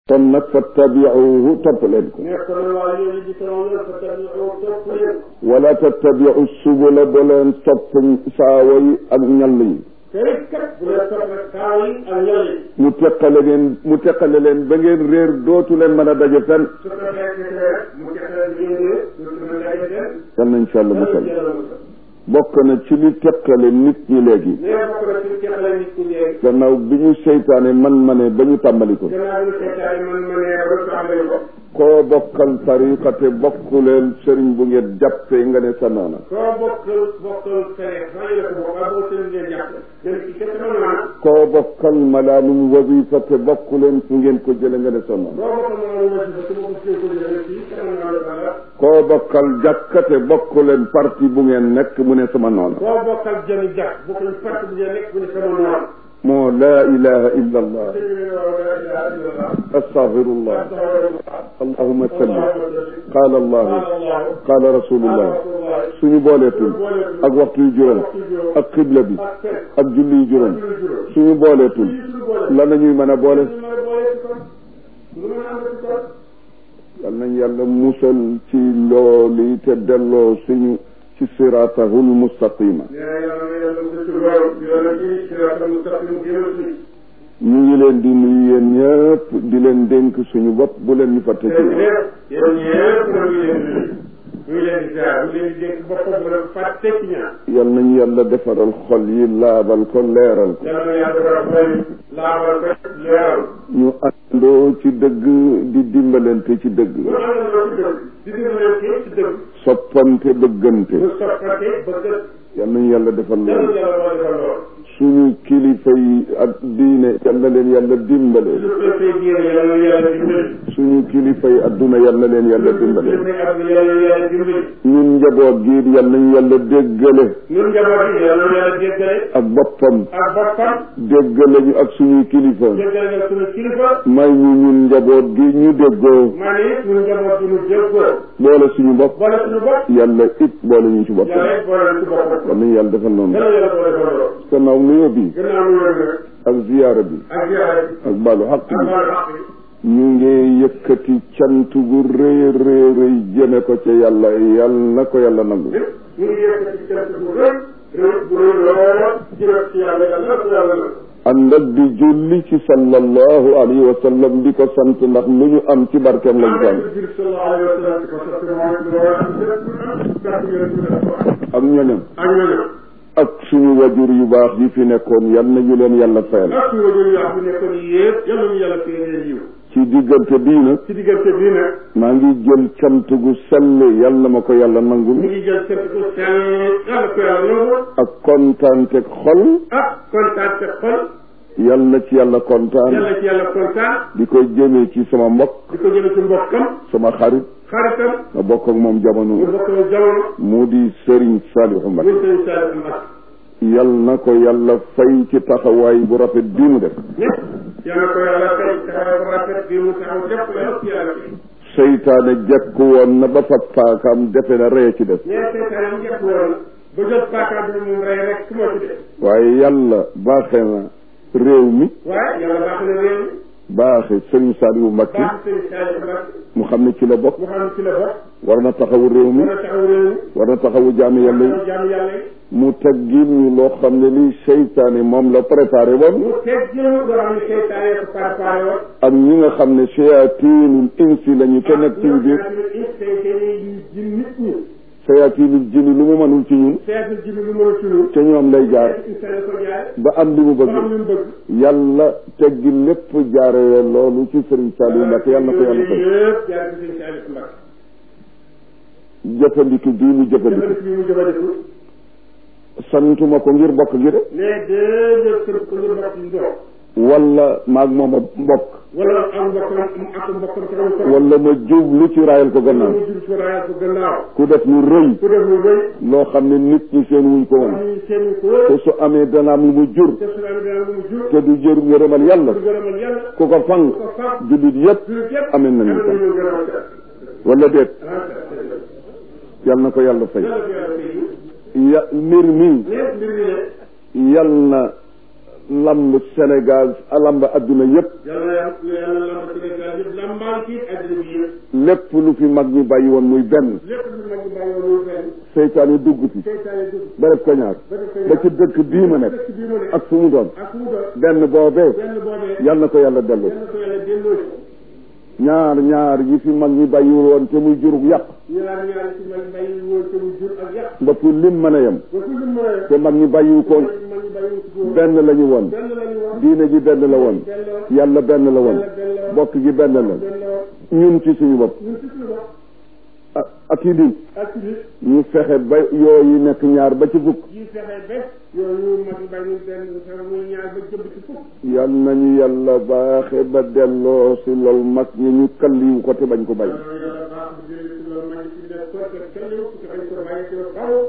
kon nag fattabiuhu topp leen ko mais kon waa yooyu di sama yoon fa tabi oo topp leen wala tattabiu subula ba leen topp saawa yi ak ñall yi te it kat bu leen topp rek kaaw yi ak ñal yi mu teqale ngeen mu teqale leen ba ngeen réer dootu leen mën a daje fenn su ko fekkee rek mu teqal génne ñu ci mën a dem yal nañ ci yàlla musal yàlla musal bokk na ci li teqale nit ñi léegi mais bokk na ci teqale nit ñi léegi gannaaw bi ñu seytaane man ma ne ba ñu tàmbali ko gannaaw bi seetaane man ma ne ba tàmbali ko koo bokkal tariqa te bokkuleel sëriñ bu ngeen jàppee nga ne sa noona koo bokkal bokkal fere xanaa yële ko bokk waaye boo seen ngeen jàpp ngeen ci kese mën naa koo bokkal malaanum wasifa te bokkuleen fu ngeen ko jële nga ne sa noona boo bokkal ma la wasi fa te bokk seen ko jëlee fii kanam naa la dara koo bokkal jàkka te bokkuleen parti bu ngeen nekk mu ne sama noona koo bokkal jëmi jàpp bokkal parti bu ngeen nekk bu ne sama noonu moo laa ilaha illa allah dëgg la la ilaha illallah astaghfirullah astaghfirullah allahumma salli qaala allahu Allah qaala rasulullah suñu booleetul ak waxtu yu juróom ak xibla bi ak julli yu juróom suñu booleetul lan la ñuy mën a boole yal nañ yàlla musal ci loolu te delloo suñu ci siraatahul mustaqima ñu ngi leen di nuyu yéen ñëpp di leen dénk suñu bopp bu leen ñu fàtte ci yal nañu yàlla defaral xol yi laabal ko leeral ko ñu àndoo ci dëgg di dimbalante ci dëgg soppante bëggante yal nañu yàlla defal loolu suñu kilifa yi ak diine yal na leen yàlla dimbale suñu kilifa yi adduna yal na leen yàlla dimbale ñun njaboot gi yal nañu yàlla déggale ñun njaboot yi yàlla na yàlla déggale ak boppam ak boppam déggale ñu ak suñuy kilifa déggale nga suñu kilifa may ñu ñun njaboot gi ñu déggoo maa ne it suñu njaboot yi ñu déggoo boole suñu bopp boole suñu bopp yàlla it boole ñu ci boppam yàlla it boole ci boppam yal nañu yàlla defal noonu yàlla yàlla boole ko loolu gannaaw nuyoo bi gannaaw mu yor nag ak ziyaara bi ak ziyaara bi ak baalu xaq ak bi wàllu xaq bi ñu ngi yëkkati cant gu rëy rëy rëy jëme ko ca yàlla yal na ko yàlla nangu ñu ngi yëkkati cant bu rëy rëy bu rëy lool jëme ci yàlla yàlla ko yàlla nag ànd ak di julli ci sallallahu alayhi wa sallam di ko sant ndax lu ñu am ci barkeem lañ ko am sallallahu alayhi wa sallam ko sant moom loolu am lépp gàtt ngeen ko def ak ñoñam ak ñooñu ak suñu wajur yu baax yi fi nekkoon yal na ñu leen yàlla fayal ak suñu wajur yaa fi nekkoon yëpp yàlla ñu yàlla fee leen yiw ci diggante bii nag ci diggante bii nag maa ngi jël cant gu sell yal na ma ko yàlla nangul ñu ngi jël cant ko sell yàlla ko yàlla nangu ak kontaante xol ak kontaan te xol yal na ci yàlla kontaan yàlla ci yàlla kontaan di ko jëmee ci sama mbokk di ko jëme ci mbokkam sama xarit xaritam ma bokk ak moom ñu jamono bokk jamono mu di Serigne Saliou Mbacké muy sëñ Saliou Mbacké yal na ko yàlla fay ci taxawaay bu rafet bii mu def ñëpp yàlla ko yàlla fay taxawaay bu rafet bi mu taxaw lépp la yëpp yàlla fay seytaane jekku woon na ba fab paakaam defe na ree ci def mais seytaane mu njëkk woon ba jot paakaam bi moom rey rek su moo ci def waaye yàlla baaxe na réew mi waaye yàlla baax na réew mi baaxe Serigne Saliou Mbacké baax sëñ Saliou Mbacké mu xam ne ci la bokk mu xam ne ci la bokk war na taxawu réew mi mën a taxaw réew mi war na taxawu jaami yàlla yi jaamu yàlla yi mu teggil ñu loo xam ne lii seytaane moom la préparé woon mu teg jël loo xam ne seytaane ko préparé woon ak ñi nga xam ne shayatinul insi la ñu te nekk ci biir ji nit ñi shayatinul jinni lu mu mënul ci ñun seetlu ji lu mën a tunu te ñoom lay jaar seytaane ko jaay ba am li mu ba bëgg am lu mu bëgg yàlla teggi lépp jaaree loolu ci Serigne Saliou Mbacké yàlla na ko yàlla fay yëpp jaar ci sëñ Saliou Mbacké jëfandiku bii mu jëfandiku jëfandiku bi mu jëfandiku santuma ko ngir bokk gi de mais déedéet sëñ ko ngir mbokk yi ndox wala maag moom a mbokk wala am mbokkam ak mbokkam taxaw ko wala ma jublu ci raayal ko gannaaw mu jur ci raayal ko gannaaw ku def lu rëy ku def lu rëy loo xam ne nit ñi seen wuñ ko woon am ñu seen ko te su amee dana am lu mu jur te su la dana mu jur te du jër ngërëmal yàlla du gërëmal yàlla ku ko fang ko fab jullit yépp jullit yëpp amee nañu ko ñu gërëmal wala déet ah yal na ko yàlla fay yàlla ko yàlla fay ya mbir mi lépp mbir mi ne yal na lamb Sénégal lamb adduna yépp yàlla yàlla yàlla lamb Sénégal yëpp lambaal ci àddina bi yëpp lépp lu fi mag ñi bàyyi woon muy benn lépp lu mag ñi bàyyi woon muy benn seytaane dugg fi seytaane dugg ba def ko ñaar ba def koy ba ci dëkk bii ma nekk dëkk bii mu ne ak fu mu doon ak fu mu doon benn boobee benn boobee yal na ko yàlla dellu yal na ko yàlla delloo ci ñaar ñaar yi fi mag ñi bàyyiwul woon te muy jurug yàq ñaar ñaar ci mag bàyyi woon te mu jur ak yàq ba fu lim mën a yem ba fu ñu mën a te mag ñi bàyyiwu ko mag ñi bàyyi ci woon benn la ñu woon benn la ñu woon diine ji benn la woon benn la woon yàlla benn la woon yàlla benn la woon bokk gi benn la benn la woon ñun ci suñu bopp ñun ci suñu bopp ak ak i di ak ci biir ñu fexe ba yooyu nekk ñaar ba ci fukk yi fexe ba yooyu mag ñi bàyyi benn fexe muy ñaar ba jëm ci fukk yal nañu yàlla baaxe ba delloo si lool mag ñi ñu kalliwu ko te bañ ko bàyyi yàlla baax bu jëlee ci loolu mag ñi ci des ko te kenn yow ci bañ ko bàyyi ci kaw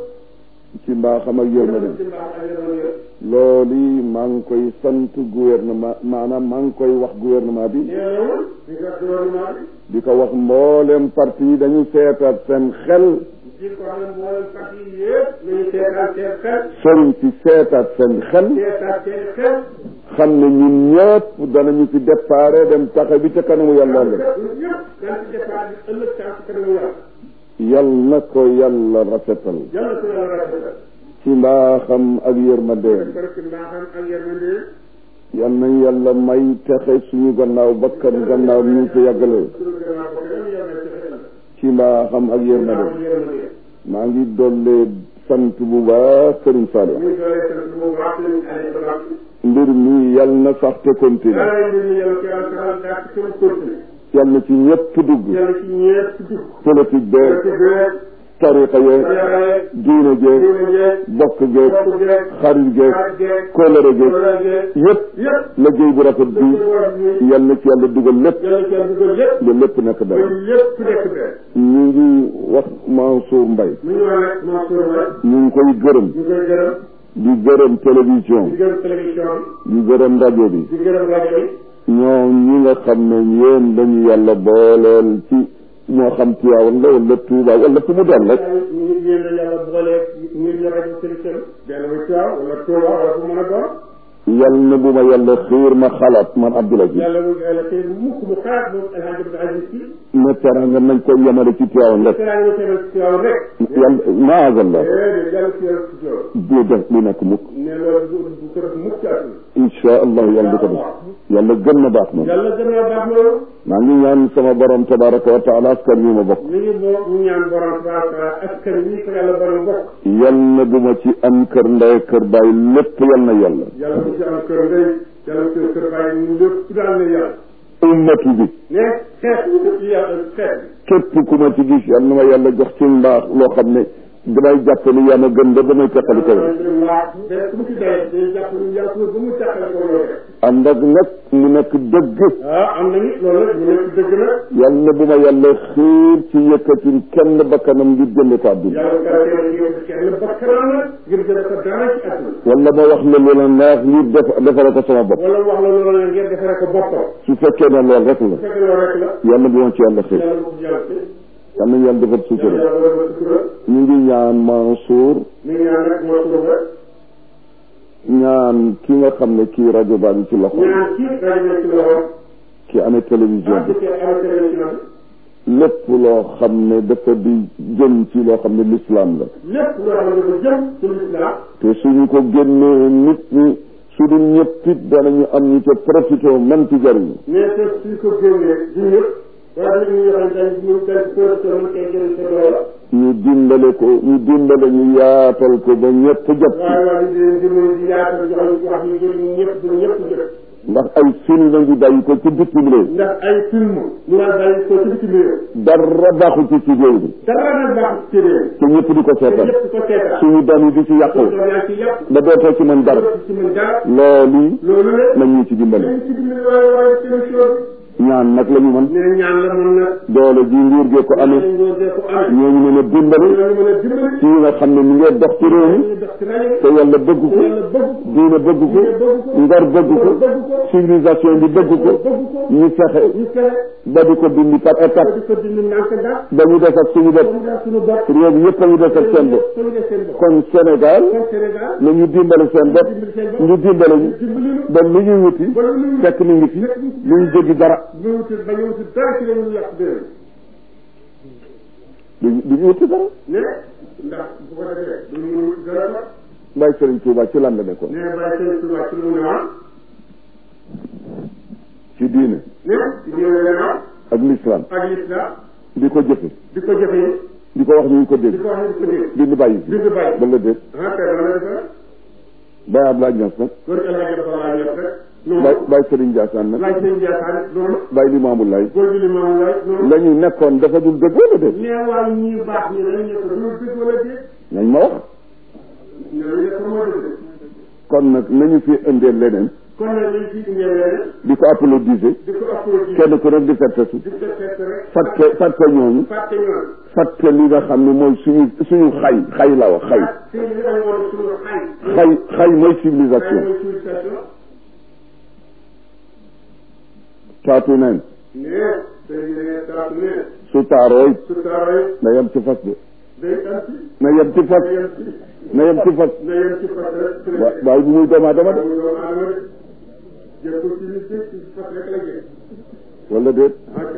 ci mbaaxam ak yërmande ci mbaax ak yërmande loolu yi maa ngi koy sant gouvernement maanaam maa ngi koy wax gouvernement bi neewul di nga gouvernement bi di ko wax mboolem parti yi dañu seetaat seen xel di ko xam ne mboolem parti yi yëpp nañu seetaat seen xel sëriñ si seetaat seen xel seetaat seen xel xam ne ñun ñëpp danañu fi déparé dem taxa bi ca kanamu yàlla la ñun ñëpp daan ci départ bi ëllëg saa ci kanamu yàlla yal na ko yàlla rafetal yàlla ko yàlla rafetal ci mbaaxam ak yërmandeem parce que mbaaxam ak yërmande yal nañ yàlla may texe suñu gannaaw bakkan gannaaw ñu fi yàggale suñu gannaaw ko kenn yàlla ci xel ci mbaaxam ak yërmandeem mbaaxam yërmande maa ngi dollee sant bu baax Sëriñ Saliou muy doole sant bu baax lañu ale baax mbir mi yal na sax te continue dara ñu ñu yàlla ci yàlla saxal daa ci sama continue yal na ci ñëpp dugg yàlla ci ñeent dugg politique ci beeg beeg tariqa yeeg yàlla diine jeeg diine jeeg bokk geeg bokk jeeg xarit geeg xarit jeeg kóllëre geeg wala jeeg yëpp yëpp liggéey bu rafet bi yal na ci yàlla dugal lépp yàlla ci yàlla dugal yëpp ba lépp nekk ba dara lépp nekk benn ñu ngi wax Mansour Mbaye mu ñu wax nag Mansour Mbaye ñu ngi koy gërëm ñu koy gërëm di gërëm télévision di gërëm télévision di gërëm rajo bi bi di gërëm rajo bi ñoom ñi nga xam ne yéen lañu yàlla booleel ci moo xam Tiwaawan la wala Tuuba wala fu mu doon rek ñu yéen la yàlla booleeg ñu ñu rajo télévision benn muy Tiwaawan wala Tuuba wala fu mën a doon yal na bu ma yàlla xiir ma xalaat man Abdoul Aziz yàlla mu yàlla tey mukk mu xaar moom El Hadj Abdou Aziz si ne teranga nañ koy yemale ci Tiwaawan rek teraanga ñu tegal ci Tiwaawan rek yàlla maazallah déedéet yàlla ci yàlla ci loolu bu def bu nekk mukk ne loolu bu bu ko def mukk ci àdduna insha allah yàlla du ko def yàlla gën na baax moom yàlla gën a baax loolu maa ngi ñaan sama borom tabaraka wa taala askan wi ma bokk mi ngi boo ñu ñaan borom tabaraka wa taala askan wi ko yàlla borom bokk yal na bu ma ci am kër ndey kër baay lépp yal na yàlla yàlla bu ci am kër ndey yàlla bu ci kër bàyyi ñu lépp daal na yàlla ummatu bi ne xeet ci yàlla xeet képp ku ma ci gis yal na ma yàlla jox ci mbaax loo xam ne damay jàpp ni yaa ma gën ba damay teqali ko ku mu ci dee day jàpp ni yàlla ba mu teqali ko loolu ànd ak nag mu nekk dëgg ah am na nit loolu nag mu nekk dëgg na yal na bu ma yàlla xiir ci yëkkatin kenn bakkanam ngir jënd ko àdduna yàlla kàrtee na yow kenn bakkanam na ngir jël ko dara ci àdduna wala ma wax la lu la neex ngir def defare ko sama bopp wala wax la loolu la ngeen defaree ko boppam su fekkee ne loolu rek la bu fekkee loolu rek la yàlla bu ma ci yàlla xiir yàlla bu yàlla ci yal na yàlla defal sutura yàlla wala sutura ñu ngi ñaan Mansour mi ngi ñaan rek moo suura ñaan ki nga xam ne kii rajo baa ngi ci loxo ñaan ci rajo bi ci loxo ki amee télévision ak bi ci am télévision lépp loo xam ne dafa di jëm ci loo xam ne l'islam la bi lépp loo xam ne dafa jëm ci lislaam te suñu ko génnee nit ñi su dul ñëpp it danañu am ñu ca profité man ci jariñu mais te suñ ko génnee du ñëpp wala nit ñi yoo xam ne dañ ñu dañ ko mën koy jëriñ sa loola ñu dimbale ko ñu dimbale ñu yaatal ko ba ñëpp jot ci waaye waa di leen dimbali di yaatal jox wax ñu jëriñ ñëpp du ñëpp jot ndax ay film ngi bàyyi ko ci bitim réew ndax ay film ñu naan bàyyi ko ci bitim réew dara baaxu ci ci réew bi dara nag baax ci réew te ñëpp di ko te seetal ñëpp ko seetal suñu doom yi di ci yàqu doom yaa ci yàpp ba dootoo ci mën dara ci mën dara loolu loolu la nañ ñu ci dimbale dañ ci dimbali waaye waaye télévision ñaan nag la ñu mën bi ne ñaan la mën nag doole ji nguur gee ko amee dañ ngoo dee ko amee ñooñu mën a dimbale ñooñu mën a dimbali ci nga xam ne mi ngee dox ci réew mi ñu dox ci rajo te yàlla bëgg ko yàlla bëgg ko diine bëgg ko ngar bëgg ko civilisation bi bëgg ko ñu fexe ñu fexe ba di ko dindi par ba étape di ko dindi ndànk ndax ba ñu def ak suñu bopp ba mu def suñu bopp réew mi yëpp a ñu def ak seen bopp suñu def seen bopp kon Sénégal kon Sénégal na ñu dimbale seen bopp dimbali seen bopp ñu dimbale ñu dimbali ñu ba lu ñuy wuti ba lu ñu fekk ni ngi fi lu ñu jéggi dara ñu wuti ba ñu wuti dara ci la ñu yàq déwén du du ñu wuti dara ne ndax bu ko defee du ñu wuti dara sax Baye Serigne Touba ci lan la nekkoon ne bàyyi seen tubaab ci lu mu ne woon ci diine ne ci diine la ne woon ak l'islam ak l'islam di ko jëfe di ko jëfee di ko wax ñu ngi ko di dégg ko wax ne di ko dégg bind bàyyi fi di ko bàyyi ba la dégg ah kay loolu la defee Baye Abdoulaye Niass nag góor gi El Hadj Abdoulaye Niass rek noonu Baye Baye Serigne Ndiassane nag laaj seen Ndiassane noonu Baye Limamou Laye góor gi li ma laaj noonu la ñu nekkoon dafa dul dëgg wala déet nee waaye ñi baax ñi dañu nekk du dëgg wala déet nañ ma wax ñooñu nekk moo dëgg kon nag nañu fi indee leneen kon nag lañ ciy indee leneen di ko applaudiser di ko applaudir kenn ku nekk di fettesu di ko fekk rek fàtte fàtte ñooñu fàtte ñoom fàtte li nga xam ne mooy suñu suñu xay xay la wax xay te li am woon suñu xay xay xay mooy xay civilisation mooy civilisation taatu neen ne te ne taatu ne su taarooy su taarooy na yem ci fas de day am ci na yem ci fas na yem ci na yem ci fas na yem ci fas rek wa- waaye bu muy doomu aadama de doomu aadama de jël ko ci nit ki ci fas rek la jël wala déet ok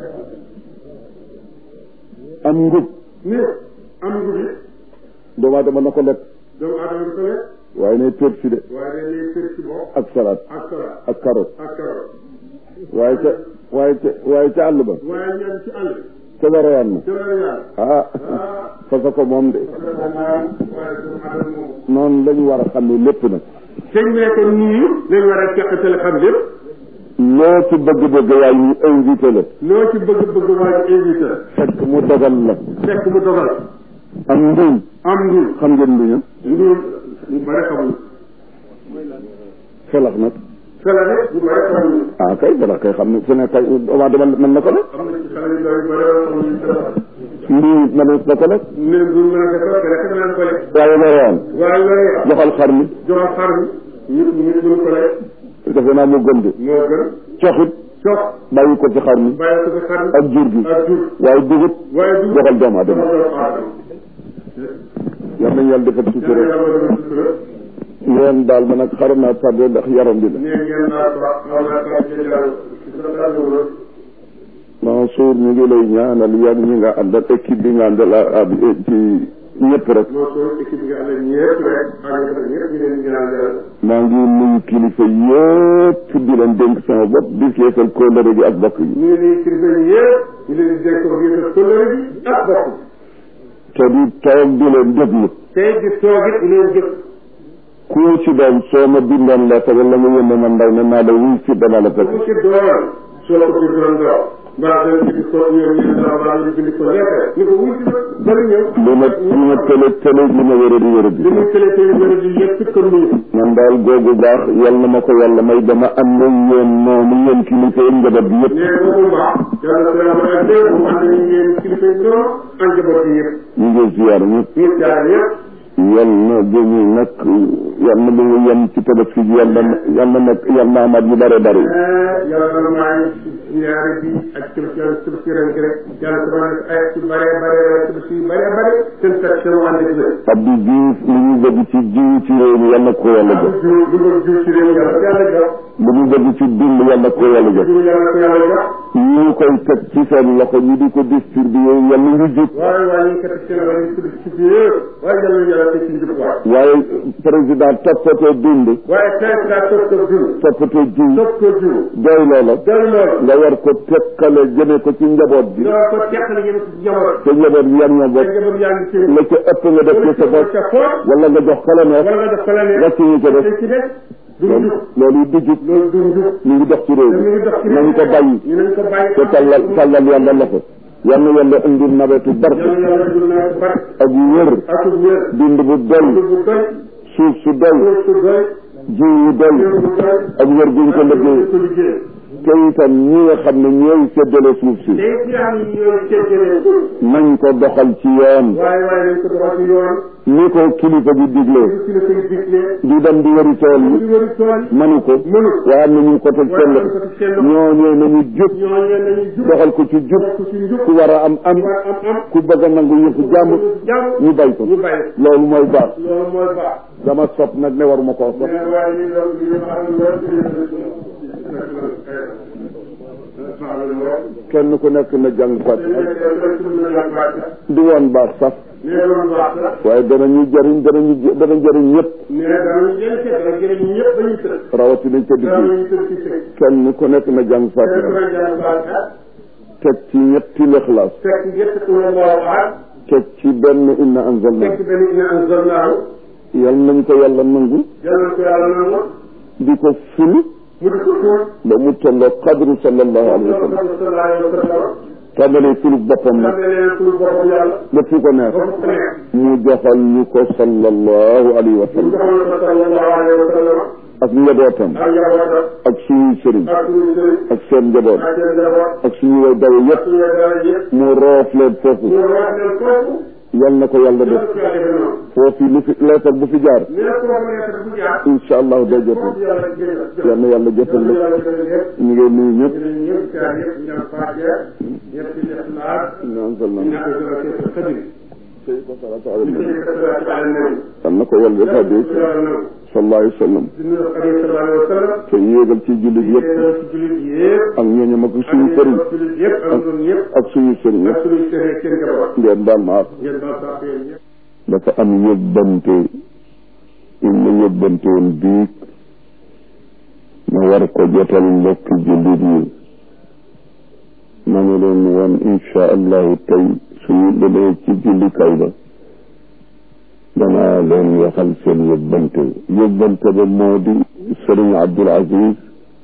am ngub ne am ngu bi doomu aadama na ko lekk doomu aadama bi ko lekk waaye ne tër si de waaye dañ lay kër ci bopp ak salade ak salade ak carotte ak carotte waaye ca waaye ca waaye ca àll ba waaye ñaan ci àll ca warayaan na te la yàlla ah ah fasa ko moom de parce que moom waaye doomu aadama moom noonu la ñu war a xam ne lépp nag sëñ bi nekk nii lañ war a teqatal xam lépp loo ci bëgg-bëgg waaye ñu invité la loo ci bëgg bëgg waa ji invité fekk mu dogal la fekk mu dogal am nduñ am nduur xam ngeen nduña nduur ñu bëri xamuñu felax nag fela rek ñu bëri xamuñu ah kay felax kay xam ne fu ne kay doomu aadama mën na ko nag am na ci xale yu ndaw yu bëri xamuñu fela nduñ mën na ko nag ne nduur mën a defar te rek naan ko lekk waaye warayaan waaye looy joxal xar mi joxal xar mi ñu ñu ñu ko lekk defe naa mu gën de moo gën coxit cox bàyyi ko ci xar mi bàyyi ko ci xar mi ak jur gi ak jur waaye dugub waaye du joxal doomu aadama joxal doomu aadama yal nañu yàlla defal yàlla sutura yàlla defal sutura ngeen daal ma nag xaram naa tardé ndax yaram bi la nee ngeen naa ko xaw naa ko ci jàll ci sa tàggatoo Mansour ñu ngi lay ñaanal yan ñi nga àndal équipe bi nga àndal a- a- ci ñëpp rek moo soo équipe nga àndal ñëpp rek ànd ak ñëpp ñu leen di ñaan yàlla maa ngi nuyu kilifa yëpp di leen dénk sama bopp di feesal kóllëre gi ak bokk yi ñu ngi nii kilifa yi yëpp ñu leen di dénk ko biir kóllëre gi ak bokk te di toog di leen déglu tey di toog it leen jëf ku ci doon soo ma bindoon la te wala nga yónnee ma ndaw ne naa la wuy si dana la fekk bu ci doon soo ko bindoon doo mbaa dana bind ko ñoom ñu dara mbaa ñu bind ko lettre ni ko wuy si ma bari ñëw li ma li ma tële tële li ma wéra di wéra li di muy télé télé wéra di yëpp kër nuyu man daal googu baax yal na ma ko yàlla may dama am na yéen noonu yéen kilifa yi njaboot bi yëpp nee boobu mbaax yàlla ko yàlla may dee mu ànd ñu ngeen kilifa yi ñoo ak njaboot yi yëpp ñu ngi ziyaar ñëpp ñu jaar yëpp yal na jëñu nag yal na lu mu yem ci tabaski ji yal na yal na nekk yal na amaat yu bare bare yàlla na maa ngi ñaari bi ak tëb yàlla tëb si ren gi rek yàlla ko mën a ay ci bare bare tëb si bare bare seen section ànd ak wér Abdou Diouf li ñu bëgg ci jiw ci réew mi yal na ko yàlla jox jiw lu nga jiw ci réew yàlla yàlla jox li ñu bëgg ci dund yal na ko yàlla jox jiw yàlla ko yàlla jox ñu koy teg ci seen loxo ñu di ko distribuer yal na ñu jub waaye waaye ñu ngi ko teg seen wàllu tudd ci biir waaye yàlla na yàlla teg ci njub waay waaye président toppatoo dund waaye tey daa toog ko jiw toppatoo jiw toog ko jiw doy loola doy loolu nga war ko tekkale jëme ko ci njaboot bi loo ko teqale yéen ci njaboot te njaboot bi yan ñoo te bokk njaboot yaa ngi ci la ca ëpp nga def ci sa bopp ca foot wala nga jox kala neex wala nga def ko la ne wàcc ñu ko def te ci des du loolu njub loolu du jub loolu du njub ñu ngi dox ci réew te ñu mi ngi dox ci nañu ko bàyyi ñu nañ ko bàyyi te tàllal tàllal yàlla loxo yal na yàlla indi nawetu barke yàlla yàlla dul na ko bar ak wér ak wér dund bu doy bu doy suuf su doy suuf su doy jiw yu doy jiw bu doy ak wér guñ ko liggéey ko liggéey te itam ñi nga xam ne ñooy séddale suuf si te it yaa ngi ñëw ceejalee nañ ko doxal ci yoon waaye waaye nañ ko doxal ci yoon ni ko kilifa gi diglee ñu ci la koy diglee di dem di wëri tool ñu yi wëri tool manu ko mënu waaye am na ñu ko teg waaye seen nañ ko loxo ci seen loxo ñooñee nañu jub ñooñu nañu jub doxal ko ci jub ko ci njub ku war a am am war am am ku bëgg a nangu yëfu jàmm jàmm ñu bay ko ñu bàyyi loolu mooy baax loolu mooy baax dama sopp nag ne waruma koo sopp mais waaye ñu doon ñu xam loolu kenn ku nekk na jàng fatiha du woon baax sax nee doon baax la waaye danañu jëriñ danañu dana jëriñ ñëpp nee danañu jëriñ seet dana jëriñ ñëpp dañuy tëdd rawatina ca digg danañu tëdd ci sëy kenn ku nekk na jàng kenn ku fatiha ne jàng fatiha teg ci ñetti lixlaas fekk ñett ku ne moo waxaat teg ci benn inna anzalna fekk benn ina anzalnaahu yal nañ ko yàlla nangu yàlla ko yàlla nangu di ko ful mu di ko tuur ba mu tolloo qadru sallallahu alayhi wa sallam sallallahu alayhi wa sallam tàmbalee fulu boppam nag xam ne leen suñu boppam yàlla ba fu ko neex ba fu neex mu joxal ñu ko sallallahu alayhi wa ñu sallam joxoon ko sallallahu alayhi wa sallam ak njabootam ak njabootam ak suñuy sëriñ ak suñu sëriñ ak seen njaboot ak seen njaboot ak suñu way dawe ak yëpp suñu dara yëpp mu roof leen foofu ñu wax leen foofu yal na ko yàlla def yàlla ko yàlla defee noonu foofu lu fi leetar bu fi jaar nee na foofu nekk bu jaar incha allahu day jotal foofu yàlla jël yal na yàlla jotal la yàlla jël yëpp ñu ngi nuyu ñëpp ñu ñëpp jaar yëpp ñu am faatiha ñëpp di def laat inna anzalna ñu nekk dara ci sa xadim sey ko salatu ala ñu nabi ci salaatu ala nabi yal na ko yàlla def hadi yàlla nangu sallallahu alayhi wa sallam di nuyu xadim sallallahu alayhi wa sallam te yéegal ci jullit yëpp yéen ci jullit yëpp ak ñooñam ak suñu sëriñ ak jullit yëpp ak ñun ñëpp ak suñu sëriñ ak yëpp suñu sëriñ seen njaboot ngeen baal ma ak ngeen baal sax yéen ñëpp dafa am yóbbante il ma yóbbante woon bii ma war ko jotal mbokki jullit yi ma ngi leen woon insha allahu tey suñu demee ci jullikaay ba danaa leen waxal seen yóbbante yóbbante ba moo di sëriñ Abdul Aziz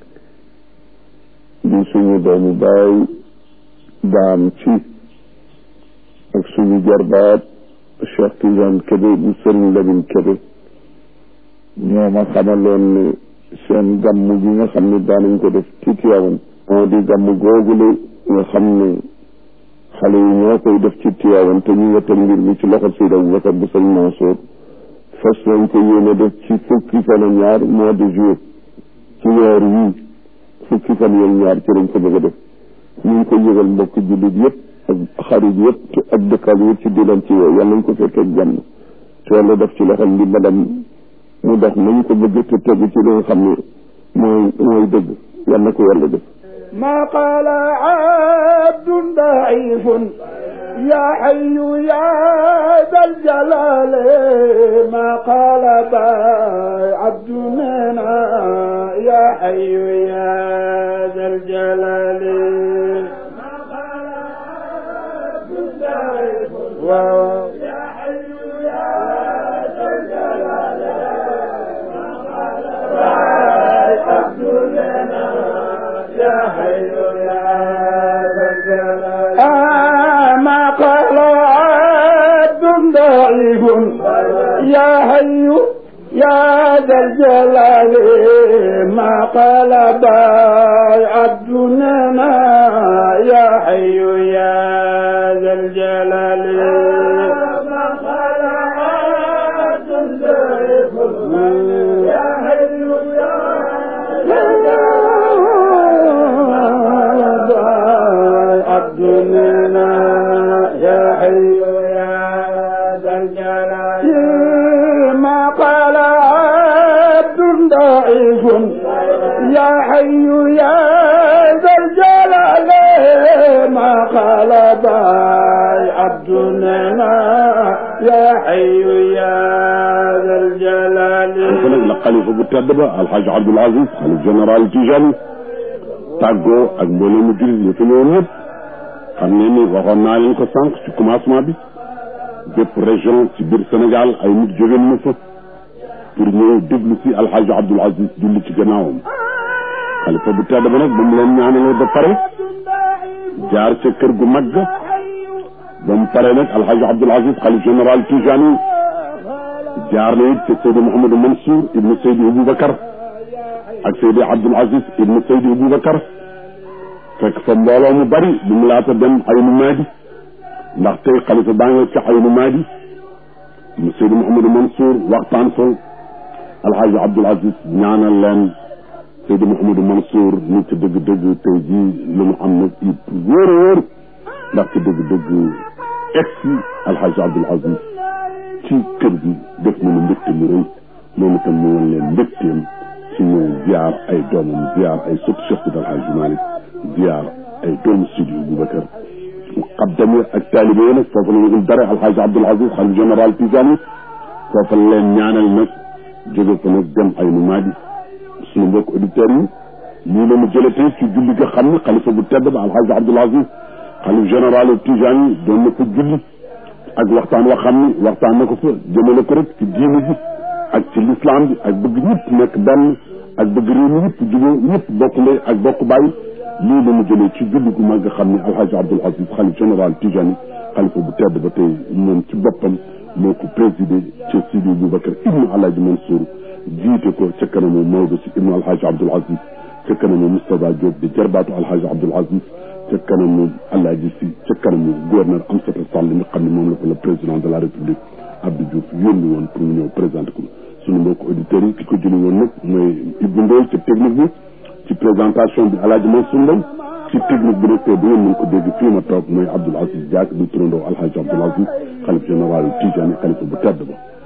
di suñu doomu baay daam ci ak suñu jarbaat Cheikh Tidiane Kébé bu sëriñ Lamine Kébé ñoo ma xamaloon ne seen gàmm gi nga xam ne daanañ ko def ci Tiwaawan moo di gàmm googule nga xam ne xale yi ñoo koy def ci Tiwaawan te ñu nga teg mbir mi ci loxo Seydi Aboubacar bu sëriñ Mansour fas nañ ko yéene def ci fukki fan ak ñaar mois de juillet ci weer wii fukki fan yooyu ñaar ci lañ ko bëgg a def ñu ngi ko yëgal mbokk jullit yëpp ak xarit yëpp ak dëkkaal yëpp ci di leen ci woo yàlla ñu ko fekkee jàmm te yàlla def ci loxol ndimbalam mu dox nañu ko bëgg te tegu ci li nga xam ne mooy mooy dëgg yàlla ko yàlla def ما قال عبد ضعيف يا حي يا ذا الجلال ما قال باي عبد منا يا حي يا ذا الجلال ما قال عبد ضعيف يا حي يا ذا الجلال ما قال باي عبد منا يا حي يا ذا الجلال ما قال عبد ضعيف يا حي يا ذا الجلال ما قال باي عبدنا يا حي يا ذا الجلال ما قال عبد ضعيف يا حي يا ذا الجلال عبدنا يا حي يا ذا الجلال ما قال عبد ضعيف يا حي يا ذا الجلال ما قال باي عبدنا يا حي يا ذا الجلال kon nag la xalifa bu tedd ba alxaaji Abdul Aziz xalif général Tijani tàggoo ak mbooloo mu jullit yi fi ñëwoon ñëpp xam ne ni waxoon naa leen ko sànq ci commencement bi bépp région ci biir Sénégal ay nit jóge na fa pour ñëw déglu si alxaaji Abdul Aziz julli ci gannaawam xalifa bu tedd ba nag ba mu leen ñaanalee ba pare jaar ca kër gu mag ga ba mu pare nag alxaaji Abdul Aziz xalif général Tijani jaar na it ca Seydi Mouhamadou Mansour ibnu Seydi Aboubacar ak Seydi Abdoul Aziz ibnu Seydi Aboubacar fekk fa mbooloo mu bari bu mu laata dem Aynu Maadi ndax tey xalifa baa nga ca Aynu Maadi mu Seydi Mouhamadou Mansour waxtaan fa Alxaaji Abdoul Aziz ñaanal leen Seydi Mouhamadou Mansour ni ci dëgg-dëgg tey jii lu mu am nag it wóor a wóor ndax ci dëgg-dëgg egsi Alxaaji Abdoul Aziz ci kër gi def nañu mbégte mu rëy moom itam mu woon leen mbégteem ci ñëw ziar ay doomam ziar ay sët Cheikh Sidi Alhaji Malick ziar ay doomu Sidi Boubacar muqaddam yi ak taalibe yi nag foofu la ñu ul dara alxaaji Abdoul Aziz xalif général Tijani foofu la leen ñaanal nag jóge ko nag dem ay nu maadi suñu mbokk auditeurs yi lii la mu jëlatee ci julli nga xam ne xalifa bu tedd ba alxaaji Abdoul Aziz xalif général Tijani doon na ko julli ak waxtaan wa xam ni waxtaan na ko fa jëmale ko rek ci diine ji ak ci l'islam bi ak bëgg ñëpp nekk benn ak bëgg réew mi ñëpp jubóo ñëpp bokk ndey ak bokk bàyyi lii la mu jëlee ci julli gu mag nga xam ne alhaji Abdoul Aziz xalif général Tijani xalifa bu tedd ba tey moom ci boppam moo ko présidé ci Sidi Boubacar ibnu alhaji Mansour jiite ko ca kanamu Maodo si ibnu alhaji Abdoul Aziz ca kanamu Moustapha Diop di jarbaatu alhaji Abdoul Aziz ca kanamu alhaji si ca kanamu gouverneur Amsatou Sall mi nga xam ne moom la ko le président de la république Abdou Diouf yónni woon pour mu ñëw présenté ko suñu mbokk auditeurs yi ki ko jëli woon nag mooy Ibou Ndoye ci technique bi ci présentation bi alhaji Mansour Mbaye ci technique bi nag tey bu ngeen mën ko dégg fii ma toog mooy Abdoul Aziz Diack di turandoo alhaji Abdoul Aziz xalif général Tijani xalifa bu tedd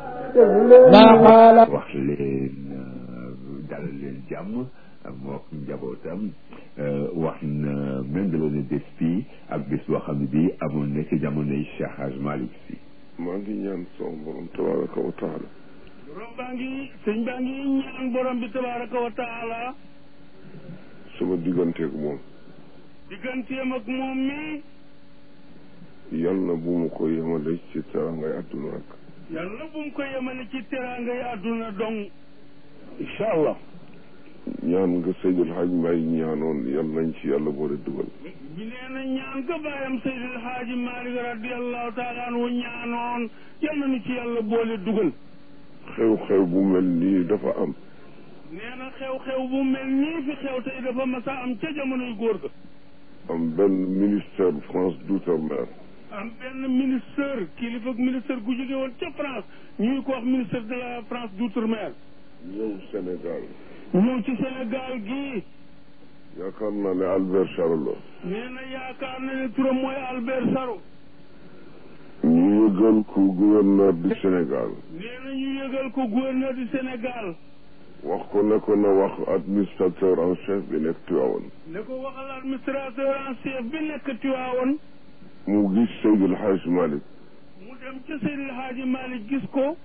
ba wax leen dalal leen jàmm mook njabootam wax na méngale na bés fii ak bés boo xam ne bii amoon na ci jamonoy Cheikh Hadj Malick Sy maa ngi ñaan son borom tabaraka wa taala borom baa ngi sëñ baa ngi ñaan borom bi tabaraka wa taala sama digganteeg moom digganteem ak moom mi yal na bu mu ko yemale ci terangay àdduna rek yàlla bu mu ko yemale ci teraangay àdduna dong incha allah ñaan nga Seydil Hadj Mbaye ñaanoon yal nañ ci yàlla boole dugal bi nee na ñaan ga bàyyam Seydil Haaji Malick radiallahu taala anhu ñaanoon yal na nu ci yàlla boole dugal xew-xew bu mel nii dafa am nee na xew-xew bu mel nii fi xew tey dafa mas a am ca jamonoy góor ga am benn ministère France d'outre-mer am benn ministère kilifa ak ministère gu jóge woon ca France ñuy ko wax ministère de la France d'outre-mer ñëw Sénégal ñëw ci Sénégal gii yaakaar naa ne Albert Charlot nee na yaakaar na ne turam mooy Albert Sarro ñu yëgal ko gouverneur du Sénégal nee na ñu yëgal ko gouverneur du Sénégal wax ko ne ko na wax administrateur en chef bi nekk Tivaouane ne ko waxal administrateur en chef bi nekk Tivaouane mu gis Seydil Hadj Malick mu dem ca Seydil Hadji Malick gis ko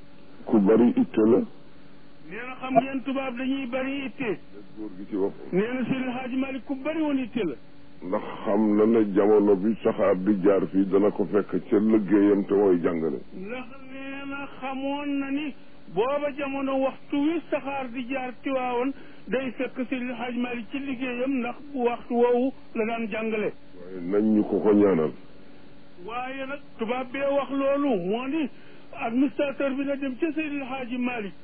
ku bari itte la nee na xam ngeen tubaab dañuy bari itte góor gi ci boppam nee na Seydil Hadji Malick ku bari woon itte la ndax xam na ne jamono bi saxaar di jaar fii dana ko fekk ca liggéeyam te mooy jàngale ndax nee na xamoon na ni booba jamono waxtu wi saxaar di jaar Tiwaawoon day fekk Seydil Hadji Malick ci liggéeyam ndax bu waxtu woowu la daan jàngale waaye nañ ñu ko ko ñaanal waaye nag tubaab bee wax loolu moo ni administrateur bi na dem ca Seydil Hadji Malick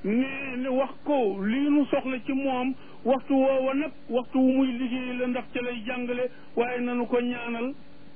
ne ne wax ko lii nu soxla ci moom waxtu woowa nag waxtu wu muy liggéey la ndax ca lay jàngale waaye nanu ko ñaanal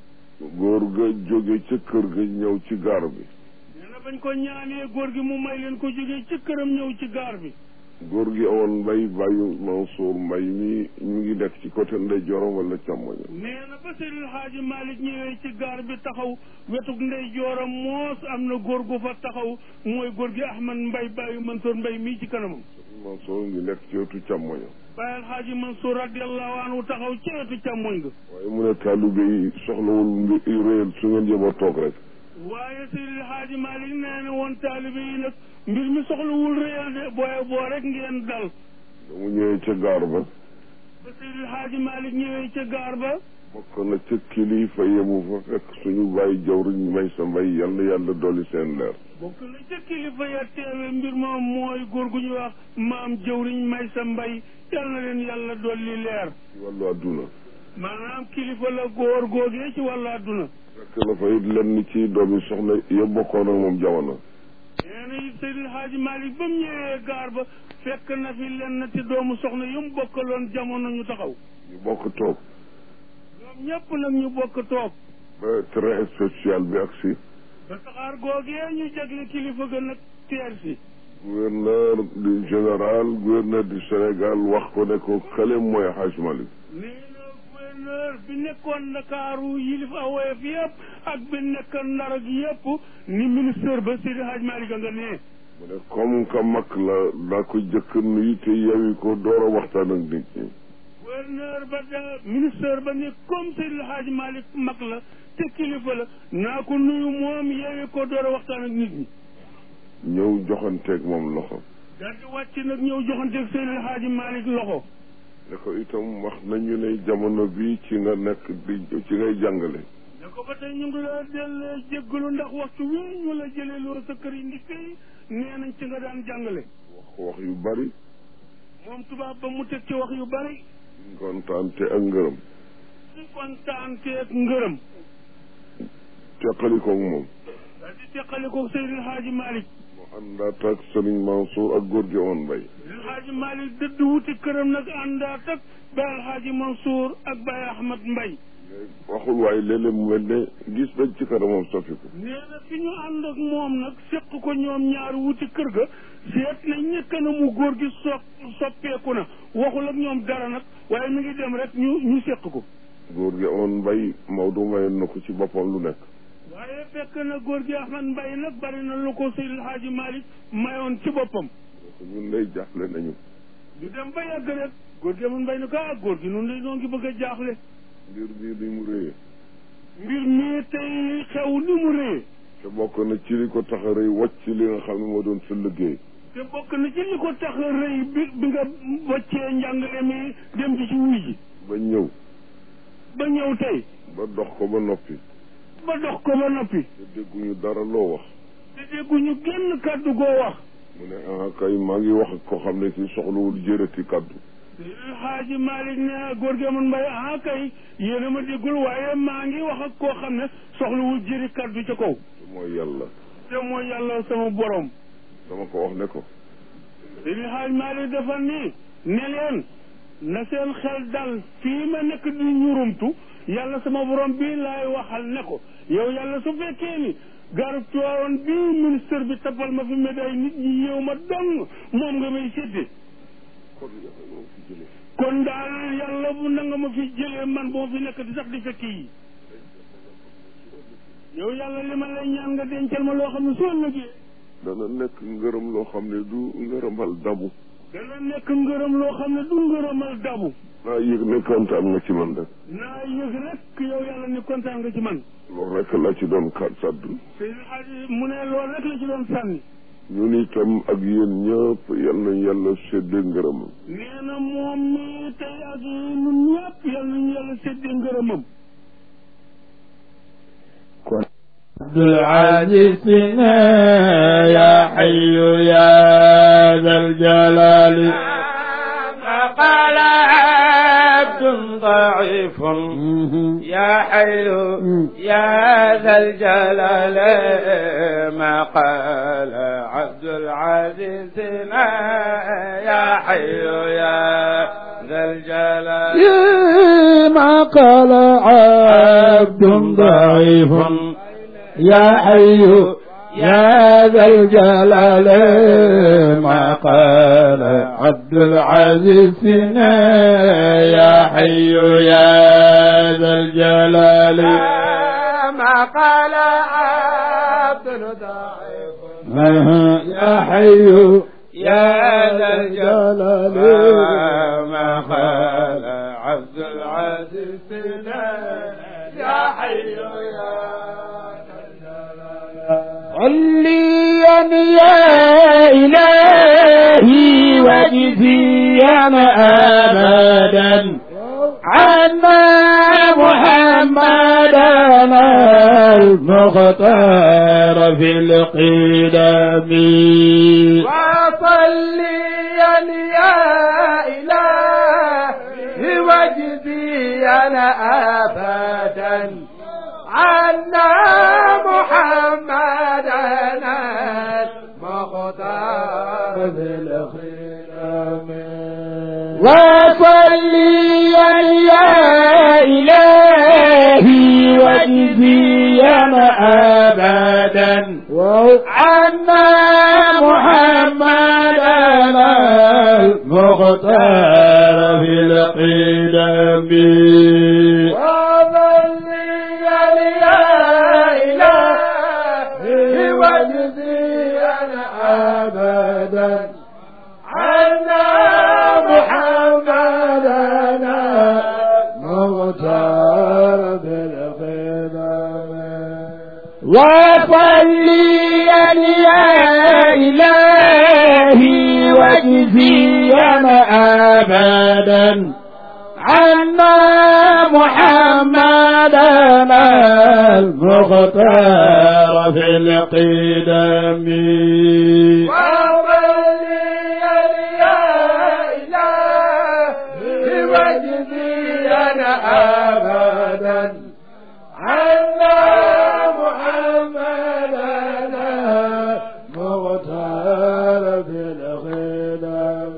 góor ga jóge ca kër ga ñëw ci gaar bi nee na bañ ko ñaanee góor gi mu may leen ko jógee ci këram ñëw ci gaar bi góor gi awoon mbay bàyyu Mansour mbay mi ñu ngi nekk ci côté ndeyjooram wala càmmoñam nee na ba Seydil Hadji Malick ñëwee ci gaar bi taxaw wetug ndey jooram moos am na góor gu fa taxaw mooy góor gi Ahmad Mbay bàyyu Mansour Mbay mii ci kanamam Mansour ngi nekk ci wetu càmmoñam Baye Alxaaji Mansour radiallahu anhu taxaw ci wetu càmmoñ ga waaye mu ne taalibe yi soxlawul mbi réel su ngeen yëba toog rek waaye Seydil Hadji Malick nee na woon taalibe yi nag mbir mi soxlawul réyal de booye boo rek ngeen dal da mu ñëwee ca gaar ba ba Seydil Hadji Malick ñëwee ca gaar ba bokk na ca kilifa yemu fa fekk suñu bàyyi jawriñ may sa mbay yal na yàlla dolli seen leer bokk na ca kilifa ya teewe mbir moom mooy góor gu ñuy wax maam jëwriñ may sa mbay yal na leen yàlla dolli leer ci wàllu àdduna maanaam kilifa la góor googee ci wàllu àdduna fekk na fa it lenn ci doomi soxna ya bokkoon ak moom jamono nee na it Seydil Hadji Malick ba mu ñëwee gaar ba fekk na fi lenn ci doomu soxna yu mu bokkaloon jamono ñu taxaw ñu bokk toog ñoom ñëpp nag ñu bokk toog ba train spécial bi ak si ba saxaar googee ñu jagle kilifa ga nag teer si gouverneur du général gouverneur du Sénégal wax ko ne ko kële mooy Hadj Malick nee na gouverneur bi nekkoon Ndakaaru yilif awoyef yëpp ak bi nekkoon Ndar ak yëpp ni ministère ba Seydi Hadj Malick a nga nee mu ne comme que mag la daa ko jëkk nuyu te yewi ko door a waxtaan ak nit ñi gouverneur ba da ministère ba ne comme Seydil Hadji Malick mag la te kilifa la naa ko nuyu moom yeewi ko door a waxtaan ak nit ñi ñëw joxanteeg moom loxo daal di wàcc nag ñëw joxanteeg Seydil Hadji Malick loxo ne ko itam wax nañu ne jamono bi ci nga nekk di ci ngay jàngale ne ko ba tey ñu ngi la del jéggalu ndax waxtu wi ñu la jëlee loo sa kër yi ndikke yi nee nañ ci nga daan jàngale wax ko wax yu bari moom tubaab ba mu teg ci wax yu bari kontaante ak ngërëm ci kontaanteeg ngërëm teqalikoog moom daal di teqali ko Seydil Hadji Malick mu àndaat ak Sëriñ Mansour ak góor gi oon mbay Seydil Hadji Malick dëdd wuti këram nag àndaat ak Baye Alhaji Mansour ak Baye Ahmad Mbay waxul waaye léeg-léeg mu mel ne gis nañ ci kanamam soppiku nee na fi ñu ànd ak moom nag seq ko ñoom ñaar wuti kër ga seet nañ ne kanamu góor gi so soppeeku na waxul ak ñoom dara nag waaye mi ngi dem rek ñu ñu seq ko góor gi oon mbay Maodo mayoon na ko ci boppam lu nekk waaye fekk na góor gi Ahmad Mbay nag bari na lu ko Seydil Hadji Malick mayoon ci boppam ñun lay jaaxle nañu ñu dem ba yàgg rek góor gi Ahmad Mbay ne ko ah góor gi noonu lay noo ngi bëgg a jaaxle mbir bii li mu réyee mbir mii tey xew ni mu rëy te bokk na ci li ko tax a rëy wàcc li nga xam ne moo doon sa liggéey te bokk na ci li ko tax a rëy bi bi nga wàccee njàngale mi dem ci ci wuy ji ba ñëw ba ñëw tey ba dox ko ba noppi ba dox ko ba noppi te dégguñu dara loo wax te dégguñu genn kàddu goo wax mu ne ah kay maa ngi wax ak koo xam ne si soxlawul jërëti kàddu Seydil Hadji Malick ne góor gi Amadou Mbaye ah kay yéen a ma déggul waaye maa ngi wax ak koo xam ne soxlawul jëri kàddu ca kaw te mooy yàlla te mooy yàlla sama borom dama ko wax ne ko Seydil Hadji Malick dafa ni ne leen na seen xel dal fii ma nekk di ñurumtu yàlla sama borom bii laay waxal ne ko yow yàlla su fekkee ni garab tuwaaroon bii ministre bi tapal ma fi médaille nit ñi yéew ma dong moom nga may sédde kon yàlla moo fi jëlee kon daal yàlla bu na nga ma fi jëlee man boo fi nekk di sax di fekk yi yow yàlla li ma lay ñaan nga dencal ma loo xam ne soo lëgee dana nekk ngërëm loo xam ne du ngërëmal dabu dana nekk ngërëm loo xam ne du ngërëmal dabu naa yëg ne kontaan nga ci man rek naa yëg rek yow yàlla ni kontaan nga ci man loolu rek la ci doon kat sàddu Seydil Hadji mu ne loolu rek la ci doon sànni ñun itam ak yéen ñëpp yal na yàlla séddee ngërëmam nee na moom mi tey ak ñun ñëpp yal nañu yàlla séddee ngërëmam عبد العزيز يا حي يا ذا الجلال فقال عبد ضعيف يا حي يا ذا الجلال ما قال عبد العزيز يا حي يا ذا الجلال ما قال عبد ضعيف يا حي يا ذا الجلال ما قال عبد العزيز يا حي يا ذا الجلال ما قال عبد ضعيف يا حي يا ذا الجلال ما قال عبد العزيز يا حي يا صليا يا إلهي وجزيا أبدا عنا محمدا المختار في القدم وصليا يا إلهي وجزيا أبدا عنا محمدا المختار في الخدم وصليا يا إلهي وجزيا أبدا عنا محمدا المختار في القدم وصليا يا إلهي وجزيا أبدا عنا محمدا وصليا يا إلهي واجزيا أبدا عنا محمدنا المختار في القدم أبدا عنا محمدنا مغتال في الخدم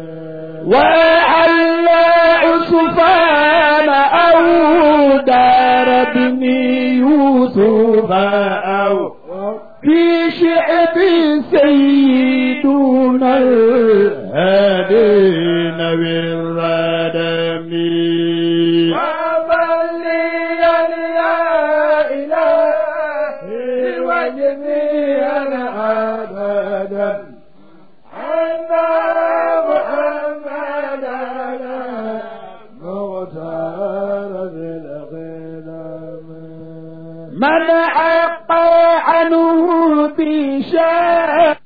وعلى عصفان أو دار ابن يوسف أو في شعب سيدنا الهادين بالردم وصليا يا إلهي واجزيا أبدا عنا محمدنا مغتار بالغنم من عق عنه بشاء